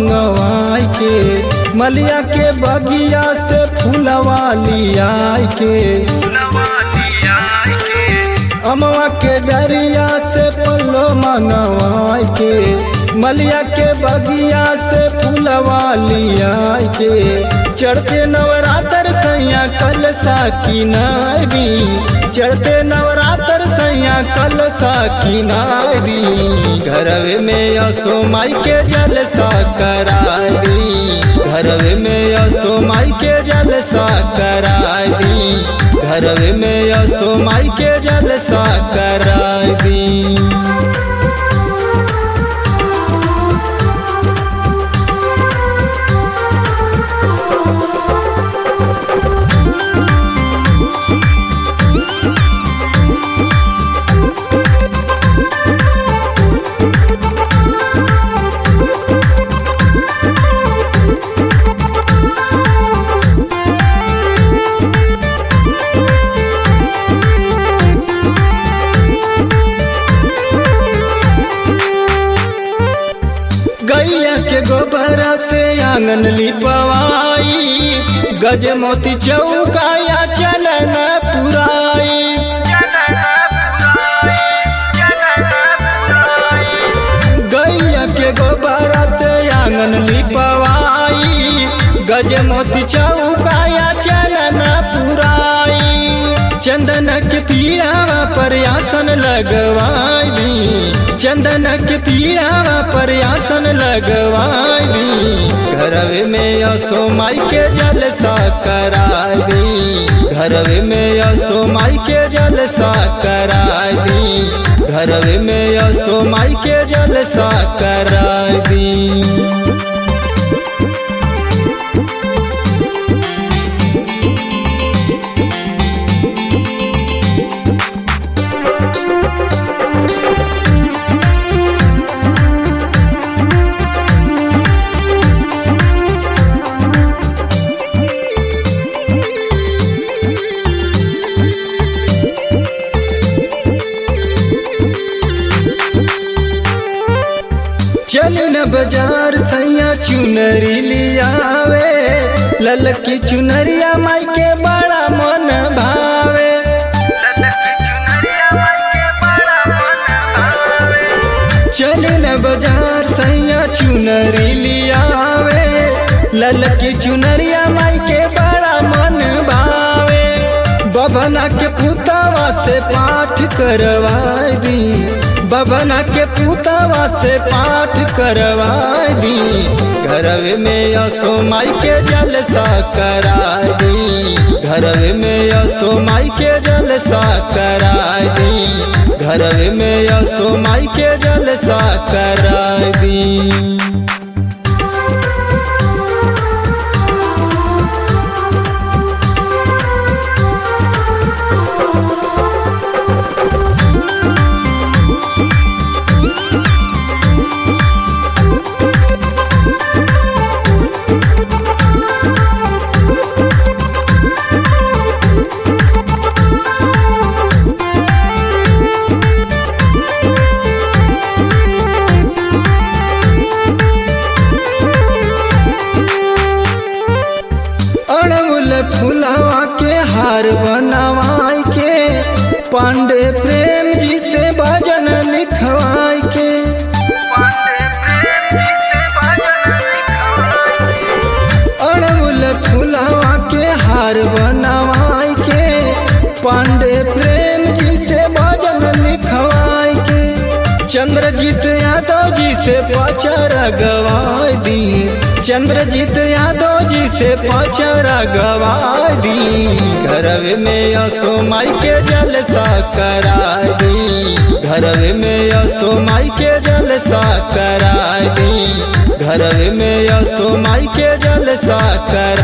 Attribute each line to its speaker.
Speaker 1: मंगवाई के मलिया के बगिया से फूलवा लियाई के अमवा के डरिया से पल्लो मंगवाई के मलिया के बगिया से फूलवा लियाई के चढ़ते नवरात्र सैया कल साकी नारी चढ़ते नवरात्र सैया कल साकी नारी घरवे में असो माई के जलसा करारी घरवे में असो माई के जलसा करारी घरवे में असो माई के जलसा करारी गैया के गोबर से आंगन लिपवाई गज मोती चौकाया चलन पुराई गैया के गोबर से आंगन लिपवाई गज मोती चौकाया चलन पुराई चंदन के पीड़ावा पर आसन लगवाई चंदन के पीड़ावा पर आसन लगवाई घरवे में असो माई के जलसा कराई घरवे में असो माई के जलसा कराई घरवे में असो माई के जलसा कराई चल न बाजार सैया चुनरी लियावे ललकी चुनरिया माई के बड़ा मन भावे चल न बाजार सैया चुनरी लियावे ललकी चुनरिया माई के बड़ा मन भावे बबना के पुतवा से पाठ करवाई दी बबना के पुतवा से पाठ करवा दी घरवे में असो माई के जलसा करा दी घरवे में असो माई के जलसा करा दी घरवे में असो माई के जलसा करा दी अड़मुल फुलवा के हार बनवाई के पांडे प्रेम जी से भजन लिखवाई के अड़मुल फुलवा के हार बनवाई के पांडे प्रेम जी से भजन लिखवाई के चंद्रजीत यादव जी से पचरा गवाई दी चंद्रजीत यादव जी से पचरा गवाई दी घरवे में असो माई के जलसा करा दी घरवे में असो माई के जलसा करा दी घरवे में असो माई के जलसा करा